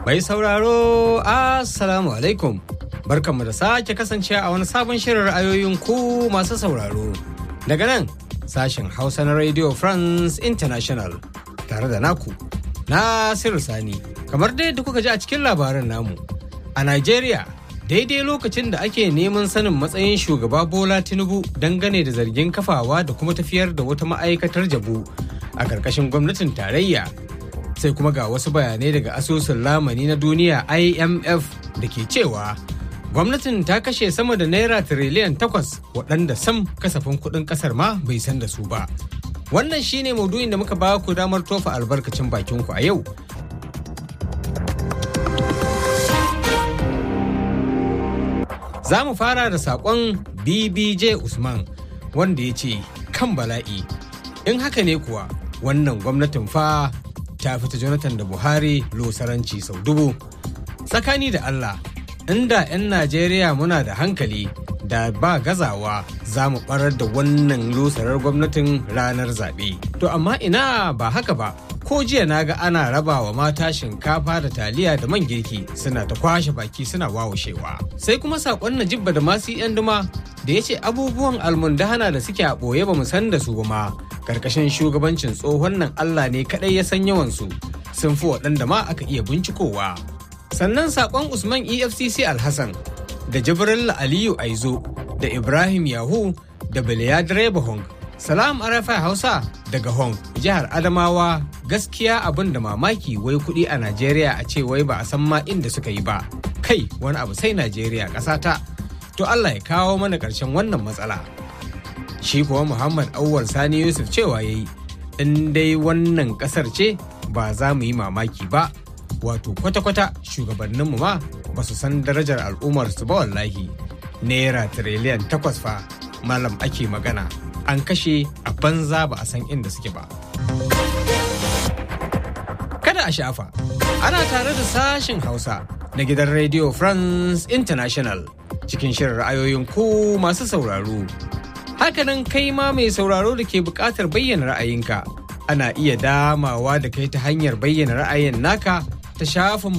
Mai sauraro, Assalamu alaikum. Barkanmu da sake kasance a wani sabon shirin ra'ayoyin ku masu sauraro. Daga nan, sashen Hausa na Radio France International tare da naku, Nasiru Sani. Kamar dai da kuka ji a cikin labaran namu, a Najeriya daidai lokacin da ake neman sanin matsayin shugaba Bola Tinubu dangane da zargin kafawa da kuma tafiyar da wata ma'aikatar jabu a ƙarƙashin gwamnatin tarayya. sai kuma ga wasu bayanai daga asusun lamani na duniya imf da ke cewa gwamnatin ta kashe sama da naira tiriliyan takwas waɗanda sam kasafin kuɗin ƙasar ma bai san da su ba wannan shine maudu'in da muka ba ku damar tofa albarkacin bakinku a yau za mu fara da saƙon bbj usman wanda ya ce kan bala'i in haka ne kuwa wannan gwamnatin fa ta fita Jonathan da Buhari losaranci sau dubu. Tsakani da Allah, inda 'yan Najeriya muna da hankali da ba gazawa za mu barar da wannan losarar gwamnatin ranar zaɓe. To amma ina ba haka ba, ko jiya na ga ana raba wa mata shinkafa da taliya da man girki suna ta kwashe baki suna wawashewa. Sai kuma saƙon Najibba da masu 'yan duma da ya ce abubuwan almundahana da suke a ɓoye ba mu san da su ba ma. karkashin shugabancin tsohon nan Allah ne kadai ya san yawansu sun fi waɗanda ma aka iya bincikowa. Sannan saƙon Usman EFCC Alhassan da Jibril Aliyu Aizo da Ibrahim Yahu da Biliya Direba Hong. Salam Arafa Hausa daga Hong, jihar Adamawa gaskiya abin da mamaki wai kuɗi a Najeriya a ce wai ba a san ma inda suka yi ba. Kai wani abu sai Najeriya ƙasata. To Allah ya kawo mana ƙarshen wannan matsala. shi kuwa muhammad auwal sani yusuf cewa ya yi in dai wannan kasar ce ba za mu yi mamaki ba wato kwata-kwata shugabanninmu ma ba su san darajar al'ummarsu ba wallahi naira tiriliyan takwas fa malam ake magana an kashe a banza ba a san inda suke ba kada a shafa ana tare da sashen hausa na gidan radio france international cikin shirin ra'ayoyin ku masu sauraro Hakanan kai ma mai sauraro da ke buƙatar bayyana ra'ayinka. Ana iya damawa da kai ta hanyar bayyana ra'ayin naka ta shafin